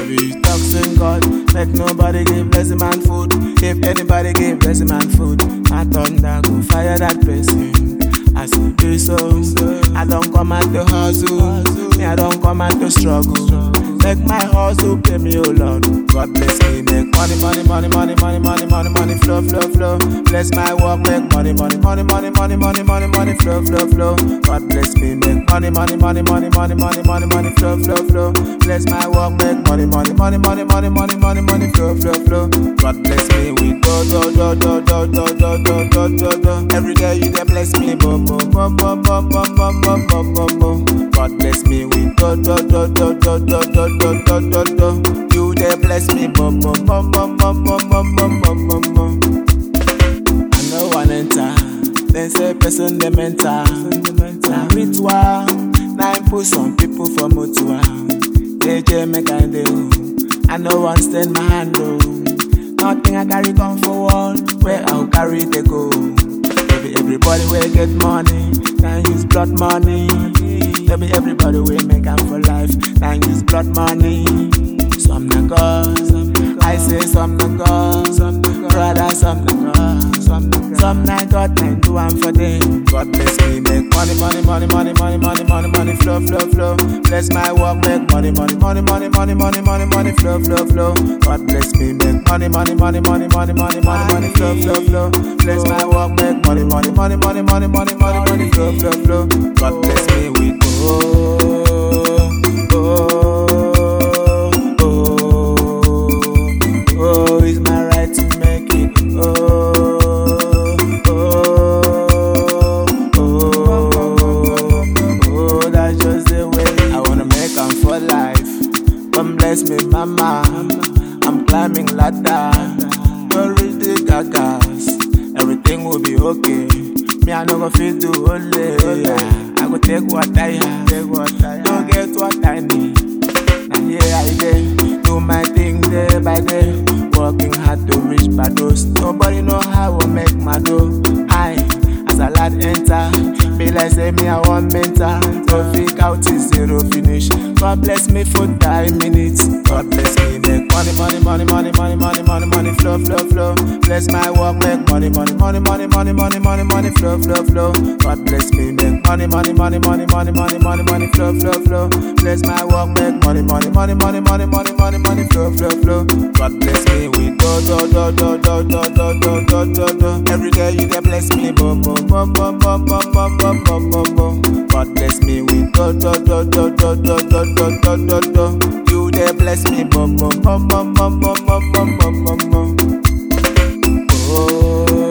be toxic God. Make nobody give blessing man food. If anybody give blessing man food, my thunder go fire that person. As you do so, I don't come out to hustle. Me, I don't come out to struggle. Make my hustle pay me, oh Lord. God bless me, make money, money, money, money, money, money, money, money, flow, flow, flow. Bless my work, make money, money, money, money, money, money, money, money, flow, flow, flow. God bless me, make money, money, money, money, money, money, money, money, flow, flow, flow. Bless my work, make money, money, money, money, money, money, money, money, flow, flow, flow. God bless me with do, do, do, do, do, do, do, do, do, do, do. Every day you dey bless me, boom, boom, boom, boom, boom, boom, boom, boom, boom, boom, boom. God bless me with do, do, do, do, do, do, do, do, do, do, do. You dey bless me, boom, boom, boom, boom, boom, boom, boom, boom, boom, boom, boom. I no wan enter. Dem say person dey mental. Na ritual. Na im put some people for mutual. JJ make I dey o. I no wan stain my hand o. Nothing I carry come forward. Where I go carry dey go. Baby everybody wey get money. Na use blood money. Baby everybody wey make am for life. Na use blood money. Some na God. I say some na God. Brother some na God. Some na God na do am for them. God bless me make money money money money money money money money flow flow flow. Bless my work make money money money money money money money money flow flow flow. God bless me make money money money money money money money money flow flow flow. Bless my work make money money money money money money money money flow flow flow. God bless me with oh oh oh oh. It's my right to make it oh oh oh oh. That's just the way I wanna make 'em for life. Come bless me, mama. I'm climbing ladder. Don't reach the gagas. Everything will be okay. Me, I no go feel do only. Yeah. I go take what I have. Take what I have. Don't get what I need. Now here I dey, do my thing day by day. Working hard to reach my goals. Nobody know how I make my dough. I, as a lad enter, be like say me I want mentor. No fake out is zero finish. God bless me for time minutes. God bless me make money, money, money, money, money, money, money, money, flow, flow, flow. Bless my work, make money, money, money, money, money, money, money, money, flow, flow, flow. God bless me make money, money, money, money, money, money, money, money, flow, flow, flow. Bless my work, make money, money, money, money, money, money, money, money, flow, flow, flow. God bless me with do, do, do, do, do, do, do, do, do, do, do. Every day you dey bless me, boom, boom, boom, boom, boom, boom, boom, boom, boom, boom, boom. God bless me with do, do, do, do, do, do, do, do, do, do, do. You dey bless me, boom, boom, boom, boom, boom, boom, boom, boom, boom, boom, boom. Oh.